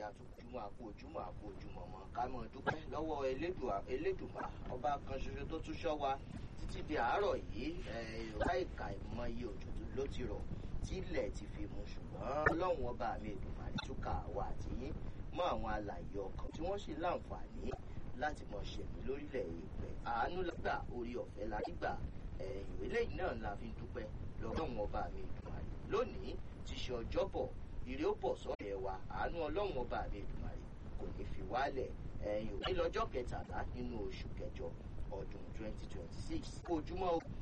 ẹ̀já tó ojúmọ́ àpò ojúmọ́ àpò ojúmọ́ mọ́ ká mọ̀ dúpẹ́ lọ́wọ́ elédùnmá ọba kan ṣoṣo tó tún ṣọ́ wa títí di àárọ̀ yìí láìka ìmọye òjò ló ti rọ̀ tí ilẹ̀ ti fi mu ṣùgbọ́n ọlọ́run ọba mi Èdùmàrè túkà wà tí mọ́ àwọn alàyè ọkàn tí wọ́n sì láǹfààní láti mọ̀ ṣẹ̀mí lórílẹ̀ èèpẹ̀ àánú lágbà orí ọ̀fẹ́ la gbà ìwé lẹ́yìn náà la fi ń dúpẹ́ lọ́wọ́ ọba mi Èdùmàrè lónìí ti ṣe ọjọ́bọ̀ ire ó bọ̀ sọ́ọ̀rẹ́ wa àánú ọlọ́run ọba mi Èdùmàrè kò ní fi wálẹ̀ ẹ̀yìn òní lọ́jọ́ kẹtàlá nínú oṣù kẹjọ ọdún 2026 ojúmọ́